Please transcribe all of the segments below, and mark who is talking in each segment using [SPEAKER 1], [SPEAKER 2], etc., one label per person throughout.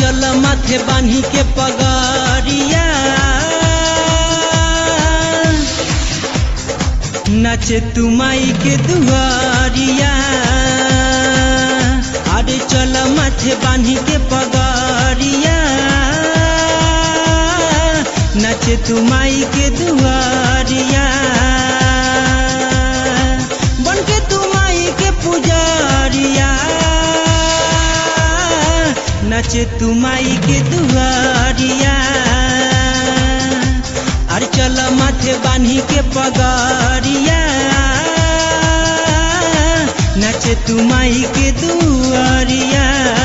[SPEAKER 1] चल माथे बान्ही के पगड़िया नाचे तू माई के दुआरिया अरे चल माथे बान्ही के पगड़िया नाचे तू माई के दुआरिया बन के तू माई के पुजारिया नाचे तू माई के दुआरिया अरे चल माथे बान्ही के पगड़िया नाचे तू माई के दुआरिया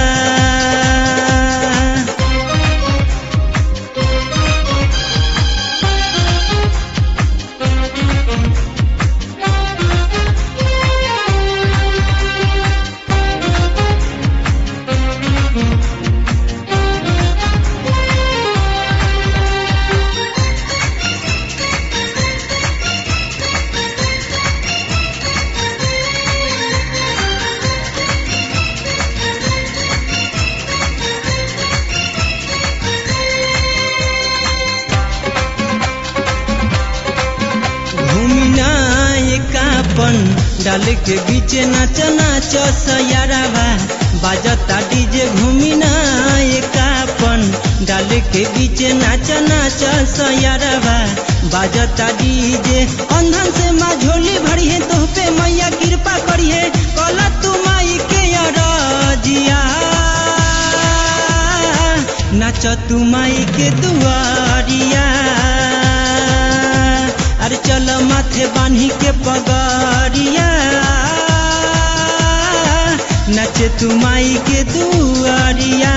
[SPEAKER 1] घूमिना एकापन डाल के बीच नाच नाच सयारावा बाजता डीजे घूमिना एकापन डाल के बीच नाच नाच सयारावा बाजता डीजे अंधन से माँ झोली भरी है तो पे मैया कृपा करी है कला तू माई के अरजिया नाच तू माई के दुआरिया अरे चल माथे बान्ही के पगड़िया नचे तू माई के दुआरिया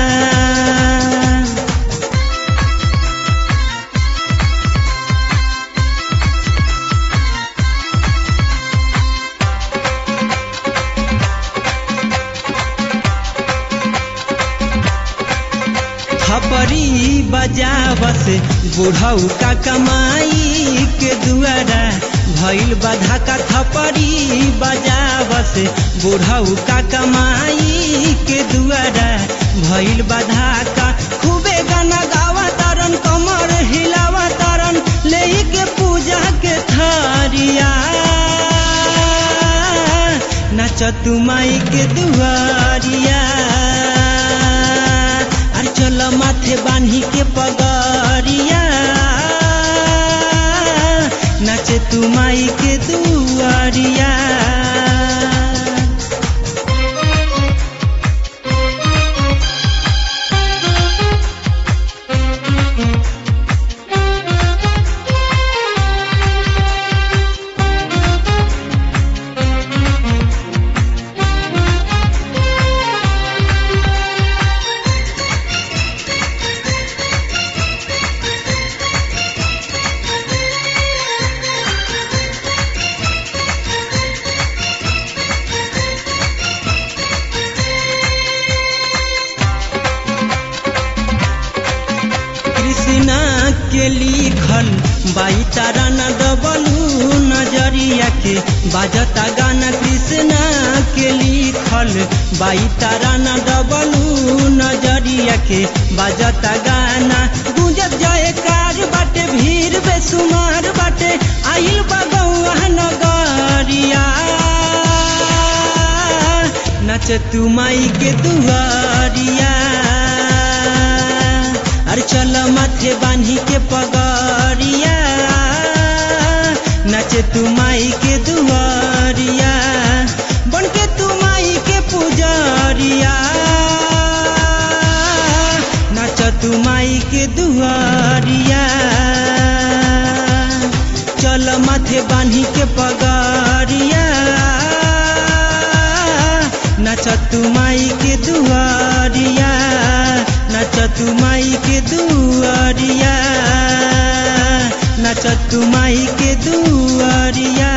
[SPEAKER 1] थपरी बजावस बुढ़ऊ का कमाई के दुआरा भइल बाधा का थपरी बजावस बुढ़ऊ का कमाई के दुआरा भइल बाधा का खूबे गाना गावा तारन कमर हिलावा तारन ले के पूजा के थारिया नाच तू माई के दुआरिया अरे चल माथे बान्ही के पगड़िया नाचे तू माई के दुआरिया कृष्णा के लिखल बाई तारा न डबलू नजरिया के बाजता गाना कृष्णा के लिखल बाई तारा न डबलू नजरिया के बाजता गाना गुंजत जाए कार बाटे भीड़ बेसुमार बाटे आइल बगौआ नगरिया नच तू माई के दुआरिया अरे चल माथे बान्ही के पगड़िया नाचे तू माई के दुआरिया बन के तू माई के पुजारिया नाच तू माई के दुआरिया चल माथे बान्ही के पगड़िया नाच तू माई के दुआरिया नाच तू माई के दुआरिया नाच तू माई के दुआरिया